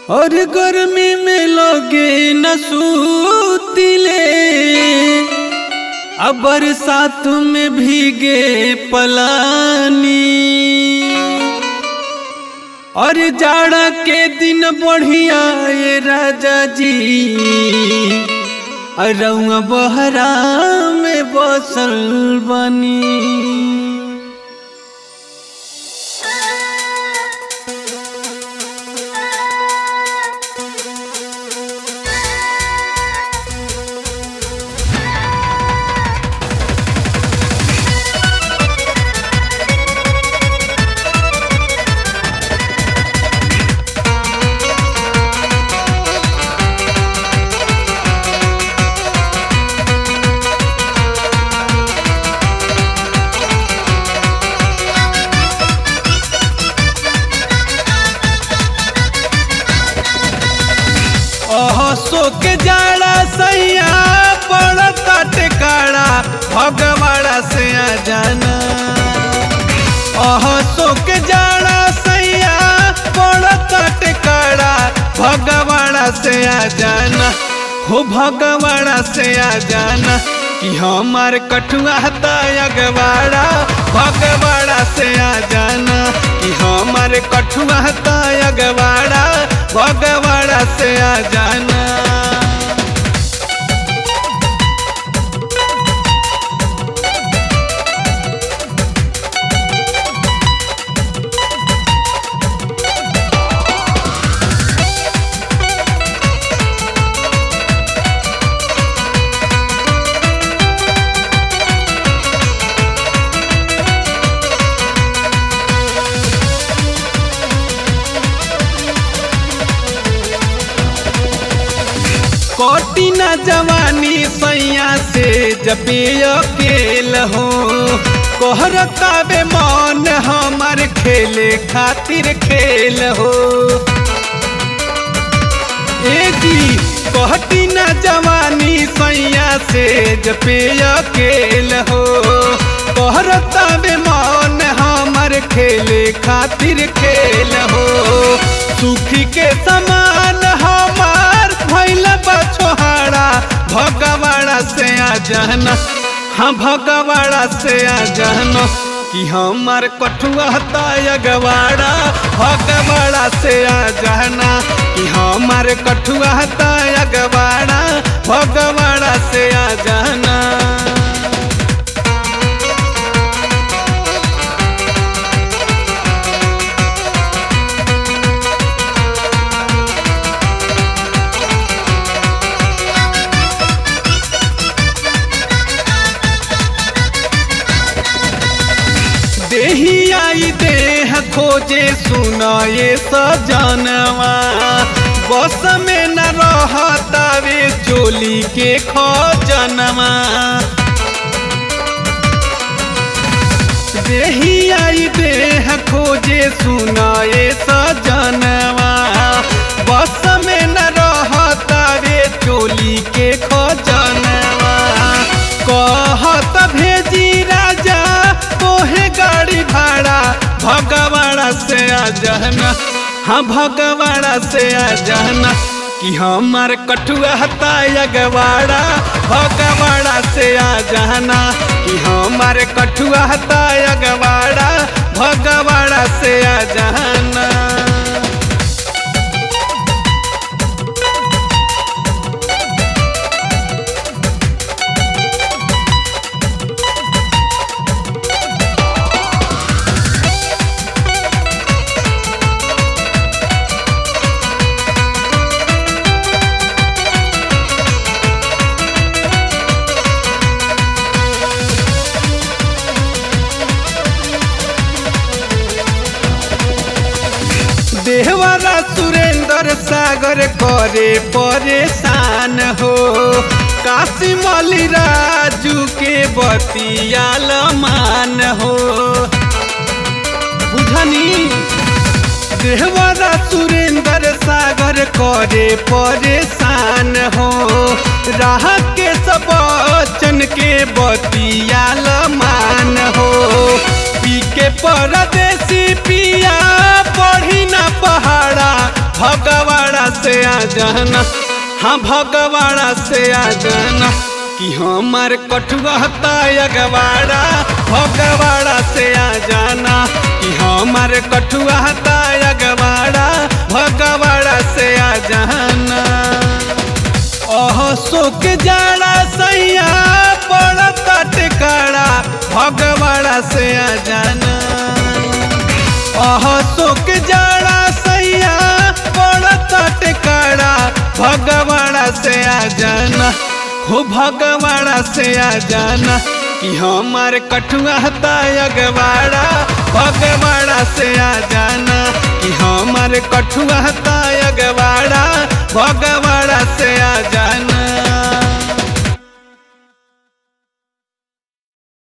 और गर्मी में लोगे न सूतिले अब बरसात में भीगे पलानी और जाड़ा के दिन बढ़िया ये राजा जी रउआ बहरा में बसल बनी ओहो के जाड़ा सैया पड़ता टिकाड़ा भगवाड़ा से आ जाना ओहो के जाड़ा सैया पड़ता टिकाड़ा भगवाड़ा से आ जाना हो भगवाड़ा से आ जाना कि हमार कठुआ अगवाड़ा भगवाड़ा से आ जाना कि हमार कठुआ अगवाड़ा भगवाड़ा से आ जाना कोटी न जवानी सैया से जबे अकेल हो कोहरतावे मन हमार खेले खातिर खेल हो ए जी कोहटी न जवानी सैया से जबे अकेल हो कोहरतावे मन हमार खेले खातिर खेल हो सुखी के समान हमार भैल बछोहाड़ा भगवाड़ा से आ जाना हाँ भगवाड़ा से आ जाना कि हमार कठुआ अगवाड़ा भगवाड़ा से आ जाना कि हमार कठुआ अगवाड़ा भगवाड़ा से आ जाना देही आई देह खोजे सुनाए सजनवा बस में न रहतावे चोली के खजनवा देही आई देह खोजे सुनाए सजनवा बस में न रहतावे चोली के खजनवा कहत भेजी राजा तोहे गाड़ी भाड़ा भगवाड़ा से आ जाना हाँ भगवाड़ा से आ जाना कि हमार कठुआ अगवाड़ा भगवाड़ा से आ जाना कि हमार कठुआ अगवाड़ा भगवाड़ा से आ जाना देहवारा सुरेंद्र सागर करे परेशान हो काशी मौली राजू के बतियाल मान हो बुझनी देहवारा सुरेंद्र सागर करे परेशान हो राह के सब बचन के बतियाल मान हो पी के परदेसी पिया पढ़ी ना पहाड़ा भगवाड़ा से आ जाना हाँ भगवाड़ा से आ जाना कि हमार कठुआ अगवाड़ा भगवाड़ा से आ जाना कि हमार कठुआ अगवाड़ा भगवाड़ा से आ जाना ओह सुख जाड़ा सैया पड़ता टिकाड़ा भगवाड़ा से आ जाना ओह सुख जाड़ा सैया पड़ता टिकाड़ा भगवाड़ा से आ जाना हो भगवाड़ा से आ जाना कि हमार कठुआ अगवाड़ा भगवाड़ा से आ जाना कि हमार कठुआ अगवाड़ा भगवाड़ा से आ जाना